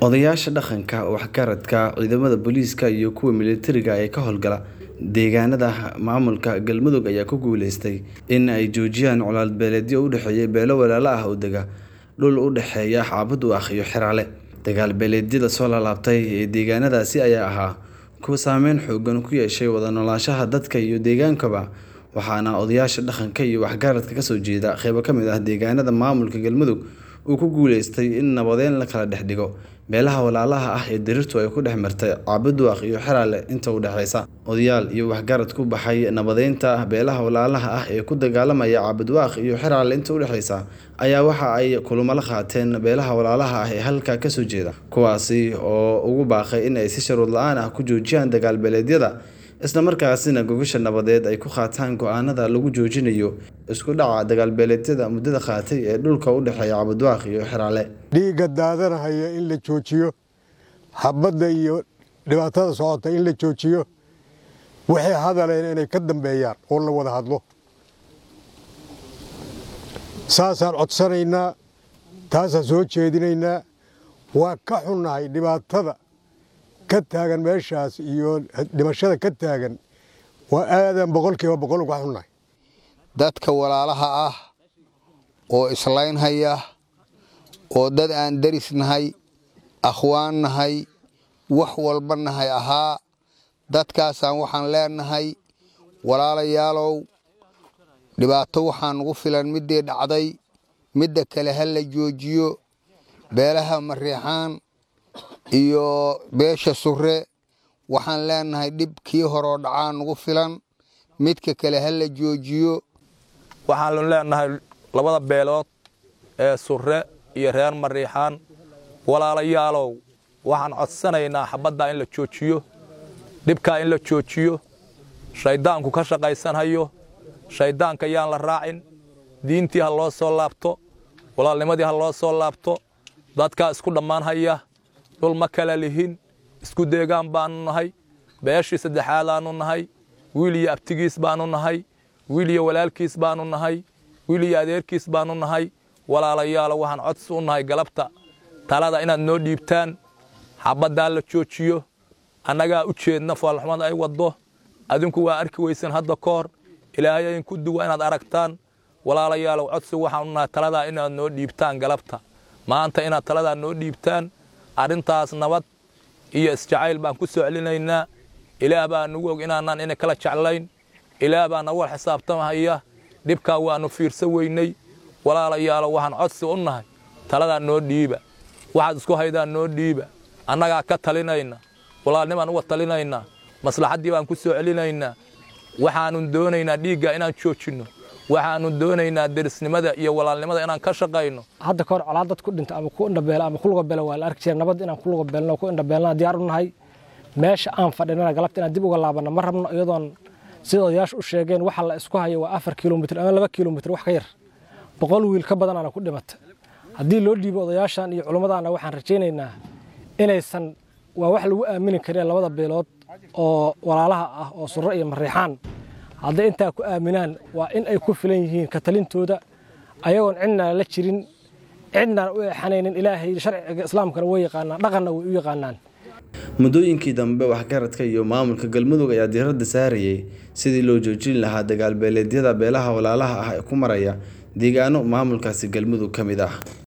Odayaasha dhaqanka, waxgaradka, ciidamada booliiska iyo kuwa militariga ee ka howlgala deegaanada maamulka Galmudug ayaa ku guuleystay in ay joojiyaan colaad beeleedyo u dhexeeya beelo walaalo ah oo dega dhul u dhexeeya Caabudaaq iyo Xeraale. Dagaal beeleedyada soo laabtay ee deegaanadaasi ayaa ahaa kuwo saameyn xooggan ku yeeshay wada noolaanshaha dadka iyo deegaankaba, waxaana odayaasha dhaqanka iyo waxgaradka ka soo jeeda qaybo ka mid ah deegaanada maamulka Galmudug uu ku guuleystay in nabadeyn la kala dhex dhigo beelaha walaalaha ah ee dhirtu ay ku dhex martay Caabudaaq iyo Xeraale inta u dhaxaysa. Odayaal iyo waxgarad ku baxay nabadeynta beelaha walaalaha ah ee ku dagaalamaya Caabudaaq iyo Xeraale inta u dhaxaysa ayaa waxa ay kulamo la qaateen beelaha walaalaha ah ee halkaa ka soo jeeda, kuwaasi oo ugu baaqay in ay si shuruud la'aan ah ku joojiyaan dagaal beeleedyada, isla markaasina gogosha nabadeed ay ku qaataan go'aanada lagu joojinayo isku dhaca dagaal beeleedyada muddada qaatay ee dhulka u dhexeeya Caabudaaq iyo Xeraale. dhiigga daadanahaya in la joojiyo xabadda iyo dhibaatada socota in la joojiyo waxay hadaleen inay ka dambeeyaan oo la wada hadlo saasaan codsanaynaa taasaan soo jeedinaynaa waa ka xunnahay dhibaatada ka taagan meeshaas iyo dhimashada ka taagan waa aadan boqolkiiba boqol uga xunnahay dadka walaalaha ah oo islaynhaya oo dad aan deris nahay akhwaan nahay wax walba nahay ahaa dadkaasaan waxaan leenahay walaalayaalow dhibaato waxaa nugu filan middii dhacday midda kale ha la joojiyo beelaha mariixaan iyo beesha surre waxaan leenahay dhib kii horoo dhacaa nugu filan midka kale ha la joojiyo waxaanu leenahay labada beelood ee surre iyo reer mariixaan walaalayaalow waxaan codsanaynaa xabaddaa in la joojiyo dhibkaa in la joojiyo shayddaanku ka shaqaysanhayo shayddaanka yaan la raacin diintii ha loo soo laabto walaalnimadii ha loo soo laabto dadkaa isku dhammaanhaya dhul ma kala lihin isku deegaan baannu nahay beeshii saddexaadaannu nahay wiil iyo abtigiis baannu nahay wiil iyo walaalkiis baannu nahay wiil iyo adeerkiis baannu nahay walaalayaalo waxaan codsi u nahay galabta talada inaad noo dhiibtaan xabaddaa la joojiyo annagaa u jeedna foolxumada ay waddo adinku waa arki weysan hadda ka hor ilaahay idinku duwa inaad aragtaan walaalayaalow codsi waxaan u nahay taladaa inaad noo dhiibtaan galabta maanta inaad taladaa noo dhiibtaan arrintaas nabad iyo isjacayl baan ku soo celinaynaa ilaah baa nugu og inaanaan ina kala jeclayn ilaah baa nagu wal xisaabtamahaya dhibkaa waannu fiirsa weynay walaalayaalo waxaan codsi u nahay taladaa noo dhiiba waxaad isku haydaan noo dhiiba annagaa ka talinayna walaalnimaan uga talinaynaa maslaxaddii baan ku soo celinaynaa waxaannu doonaynaa dhiigga inaan joojinno waxaannu doonaynaa derisnimada iyo walaalnimada inaan ka shaqayno hadda kahor colaad dad ku dhinta ama ku indhabeela ama ku lugabeela waa la arki jira nabad inaan ku lugabeelno ku indhabeelna diyaar u nahay meesha aan fadhinana galabta inaan dib uga laabanno ma rabno iyadoon sida odayaashu u sheegeen waxa la isku hayo waa afar kilomitr ama laba kilomitr wax ka yar boqol wiil ka badanaana ku dhimata haddii loo dhiibo odayaashan iyo culimmadaana waxaan rajaynaynaa inaysan waa wax lagu aamini karin labada beelood oo walaalaha ah oo surre iyo mariixaan hadday intaa ku aaminaan waa in ay ku filan yihiin ka talintooda ayagoon cidnaan la jirin cidnaan u eexanaynin ilaahay sharciga islaamkana way yaqaanaan dhaqanna way u yaqaanaan muddooyinkii dambe waxgaradka iyo maamulka galmudug ayaa diiradda saarayay sidii loo joojin lahaa dagaal beeleedyada beelaha walaalaha ah ee ku maraya deegaano maamulkaasi galmudug ka mid ah